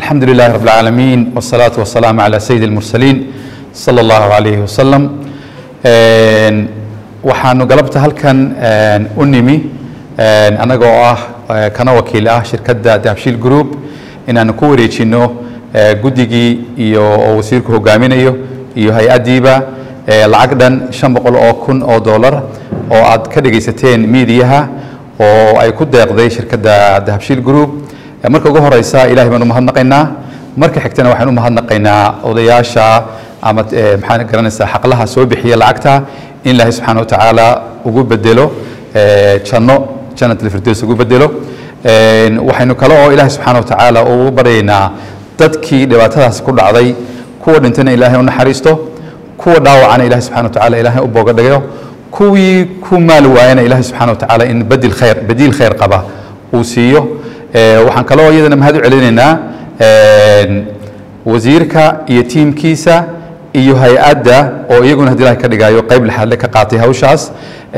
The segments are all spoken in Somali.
الحمد لله رب العالمين والصلاة والسلام على سيد المرسلين صلى الله عليه وسلم waxaanu galabta halkan u nimi annaga oo ah kana wakiil ah shirkadda dahabshiil group inaanu ku wareejino guddigii iyo oo wasiirku hogaaminayo iyo hay-addiiba lacag dhan shan boqol oo kun oo dollar oo aad ka dhegaysateen miidiyaha oo ay ku deeqday shirkadda dahabshiil group marka ugu horeysa ilahay baan u mahadnaqaynaa marka xigtana waxaan u mahadnaqaynaa odayaasha ama maxaa garanaysaa xaqlaha soo bixiya lacagta in ilaahay subxaana watacaala ugu bedelo janno jannat alfirdaws ugu bedelo waxaynu kale oo ilaahay subxaana watacaala ugu baryaynaa dadkii dhibaatadaasi ku dhacday kuwa dhintana ilaahay u naxariisto kuwa dhaawacana ilahay subxana watacaala ilaahay u booga dhigayo kuwii ku maali waayana ilaahay subxaana watacaala in badil khayr badiil khayr qaba uu siiyo waxaan kaloo iyadana mahad u celinaynaa wasiirka iyo tiimkiisa iyo hay-adda oo iyaguna hadii ilahay ka dhigayo qayb lixaadle ka qaatay hawshaas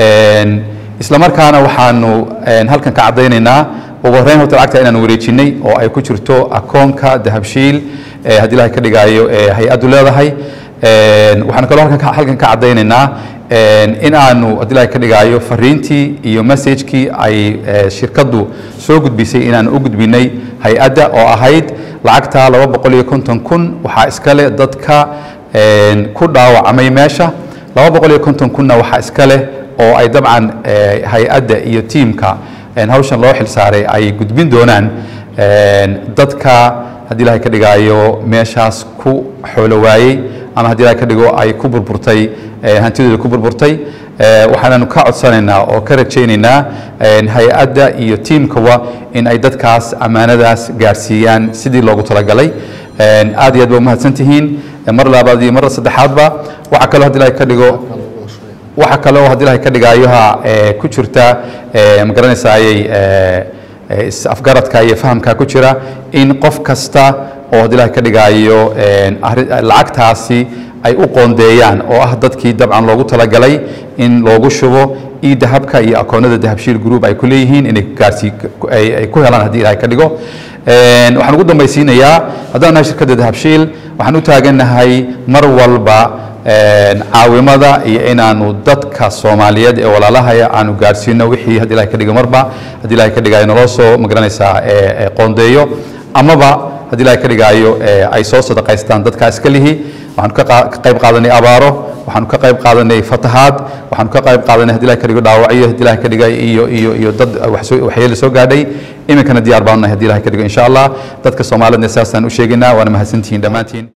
isla markaana waxaanu halkan ka caddaynaynaa ugu horreyn horta lacagta inaanu wareejinay oo ay ku jirto akoonka dahabshiil haddii ilahay ka dhigayo hay-addu leedahay waxaanu kaloo halkan halkan ka caddaynaynaa in aanu haddii ilahay ka dhigaayo fariintii iyo messagekii ay shirkaddu soo gudbisay inaanu u gudbinay hay-adda oo ahayd lacagta laba boqol iyo konton kun waxaa iskale dadka ku dhaawacmay meesha laba boqol iyo konton kunna waxaa iska leh oo ay dabcan hay-adda iyo tiimka hawshan loo xilsaaray ay gudbin doonaan dadka haddii ilahay ka dhigaayo meeshaas ku xoolo waayey ama haddii ilahay ka dhigo ay ku burburtay hantidooda ku burburtay waxaananu ka codsanaynaa oo ka rajaynaynaa hay-adda iyo tiimkawa in ay dadkaas ammaanadaas gaarsiiyaan sidii loogu talagalay aad iyo aad ba umahadsan tihiin mar labaad iyo mar saddexaadba waxaa kaloo hadii ilahay ka dhigo waxa kale oo haddii ilahay ka dhigaayoha ku jirta ma garanaysayay afgaradka iyo fahamka ku jira in qof kasta oo haddii ilahay ka dhigaayo lacagtaasi ay u qoondeeyaan oo ah dadkii dabcan loogu talagalay in loogu shubo io dahabka iyo akoonada dahabshiil group ay ku leeyihiin inay gaarsi ay ku helaan haddii ilahay ka dhigo waxaan ugu dambaysiinayaa haddaan nahay shirkadda dahabshiil waxaan u taagannahay mar walba caawimada iyo inaanu dadka soomaaliyeed ee walaalahaya aanu gaarsiino wixii haddii ilahay ka dhigo marba haddii ilahay ka dhigayo naloo soo magaranaysaa qoondeeyo amaba haddii ilahay ka dhigaayo ay soo sadaqaystaan dadka iska lihi waxaanu ka qayb qaadanay abaaro waxaanu ka qayb qaadanay fatahaad waxaanu ka qayb qaadanay hadii ilahay ka dhigo dhaawacyo hadii ilahay ka dhigay iyo iyo iyo dad waxyeelo soo gaadhay iminkana diyaar baanu nahay hadii ilahay ka dhigo insha allah dadka soomaalidna saasaan u sheegaynaa waana mahadsantihiin dhammaantiin